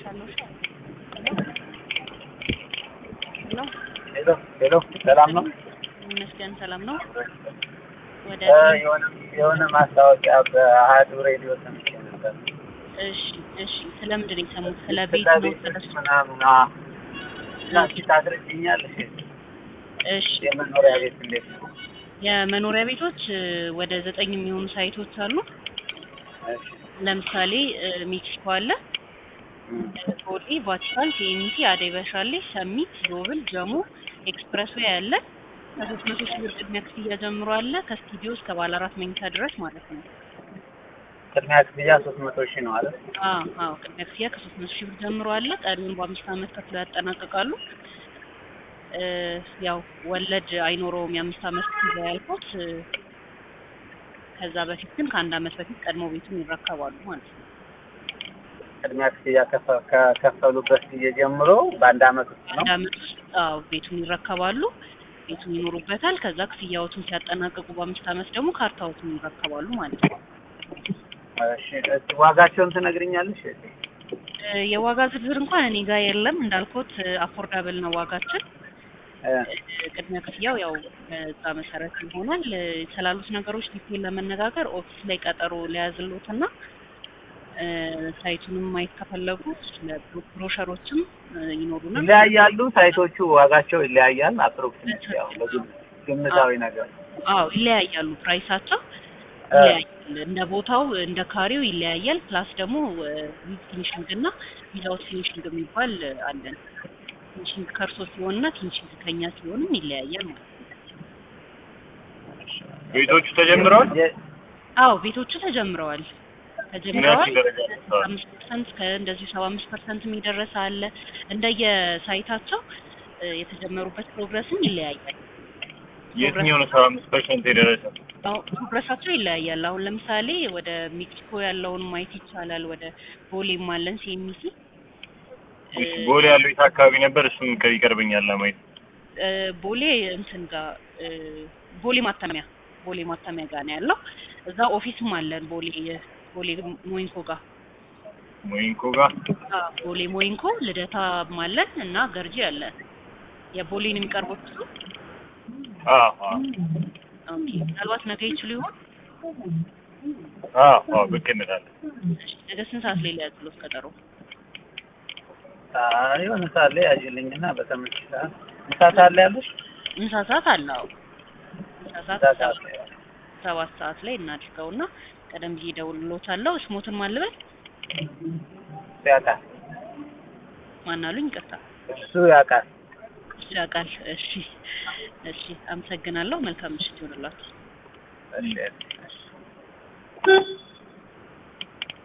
እልክልሻለሁ። ሄሎ ሄሎ ሄሎ፣ ሰላም ነው? ይመስገን ሰላም ነው። ወደ እ የሆነ የሆነ ማስታወቂያ በአሀዱ ሬዲዮ ሰምቼ ነበር። እሺ እሺ፣ ስለምንድን ነው የሰሙት? ስለ ቤት ስለ ነው? ቤቶች ስለ ምናምን አ እና እስኪ ታስረጅኛለሽ? እሺ የመኖሪያ ቤት እንዴት ነው? የመኖሪያ ቤቶች እ፣ ወደ ዘጠኝ የሚሆኑ ሳይቶች አሉ። እሺ ለምሳሌ እ፣ ሜክሲኮ አለ፣ እም፣ ቦሌ፣ ቫቲካን፣ ቲኤምቲ፣ አደይ በሻሌ፣ ሰሚት፣ ዞብል፣ ጀሞ፣ ኤክስፕረስ ዌይ አለ። ከሶስት መቶ ሺህ ብር ቅድሚያ ክፍያ ጀምሮ አለ ከስቱዲዮ እስከ ባለ አራት መኝታ ድረስ ማለት ነው። ቅድሚያ ክፍያ ሶስት መቶ ሺህ ነው አለ። አዎ አዎ ቅድሚያ ክፍያ ከሶስት መቶ ሺህ ብር ጀምሮ አለ። ቀሪውን በአምስት ዓመት ከፍለው ያጠናቅቃሉ። እ፣ ያው ወለድ አይኖረውም የአምስት ዓመት ክፍያ ያልኩት እ፣ ከዛ በፊት ግን ከአንድ ዓመት በፊት ቀድሞ ቤቱን ይረከባሉ ማለት ነው። ቅድሚያ ክፍያ ከፈ- ከከፈሉበት ጊዜ ጀምሮ በአንድ አመት ውስጥ ነው። አንድ ዓመት ውስጥ አዎ ቤቱን ይረከባሉ። ቤቱን ይኖሩበታል። ከዛ ክፍያዎቱን ሲያጠናቅቁ በአምስት ዓመት ደግሞ ካርታዎቱን ይረከባሉ ማለት ነው። እሺ እስኪ ዋጋቸውን ትነግሪኛለሽ? እ፣ የዋጋ ዝርዝር እንኳን እኔ ጋር የለም እንዳልኩት አፎርዳብል ነው ዋጋችን። እ፣ ቅድሚያ ክፍያው ያው በዛ መሰረት ይሆናል። እ፣ ስላሉት ነገሮች ዲቴል ለመነጋገር ኦፊስ ላይ ቀጠሮ ሊያዝሎትና እ፣ ሳይቱንም ማየት ከፈለጉ ብሮሸሮችም እ፣ ይኖሩናል። ይለያያሉ ሳይቶቹ ዋጋቸው ይለያያል። አፕሮክሲሜት ያው በግም- ግምታዊ ነገር አዎ ይለያያሉ። ፕራይሳቸው እ፣ ይለያያል። እንደ ቦታው እንደ ካሬው ይለያያል። ፕላስ ደግሞ ዊዝ ፊኒሽንግ እና ዊዛውት ፊኒሽንግ የሚባል እ፣ አለን። ፊኒሽንግ ከእርሶ ሲሆንና ፊኒሽንግ ከኛ ሲሆንም ይለያያል ማለት ነው። ቤቶቹ ተጀምረዋል። የ- አዎ ቤቶቹ ተጀምረዋል ተጀምረዋል። ምን ያክል ደረጃ ደርሰዋል? አምስት ፐርሰንት ከእንደዚሁ ሰባ አምስት ፐርሰንት የሚደረስ አለ። እንደየሳይታቸው እ፣ የተጀመሩበት ፕሮግረስም ይለያያል። የትኛው ነው ሰባ አምስት ፐርሰንት የደረሰ? አሁን ፕሮግረሳቸው ይለያያል። አሁን ለምሳሌ ወደ ሜክሲኮ ያለውን ማየት ይቻላል። ወደ ቦሌም አለን ሲኤምሲ እሺ፣ ቦሌ ያለው የት አካባቢ ነበር? እሱም ከ- ይቀርበኛል ለማየት። እ፣ ቦሌ እንትን ጋር እ፣ ቦሌ ማተሚያ ቦሌ ማተሚያ ጋር ነው ያለው። እዛ ኦፊስም አለን ቦሌ ቦሌ ሞይንኮ ጋር ሞይንኮ ጋር አዎ፣ ቦሌ ሞይንኮ ልደታም አለን እና ገርጂ አለን። የቦሌን የሚቀርቡት እሱ አዎ አዎ ኦኬ። ምናልባት ነገ ይችሉ ይሆን? አዎ አዎ ብቅ እንላለን። እሺ፣ ነገ ስንት ሰዓት ላይ ሊያዝሎት ቀጠሮ? አይ የሆነ ሰዓት ላይ ያዥልኝና በተመቸ ሰዓት ምሳ ሰዓት ላይ ያለሽ ምሳ ሰዓት አለ። አዎ ምሳ ሰዓት ምሳ ሰዓት ላይ ሰባት ሰዓት ላይ እናድርገውና ቀደም ብዬ እደውልልዎታለሁ። ስሞትን ማን ልበል? እሱ ያውቃል ማን አሉኝ? ይቅርታ እሱ ያውቃል። እሱ ያውቃል። እሺ እሺ፣ አመሰግናለሁ። መልካም ምሽት ይሆንላችሁ። እሺ እሺ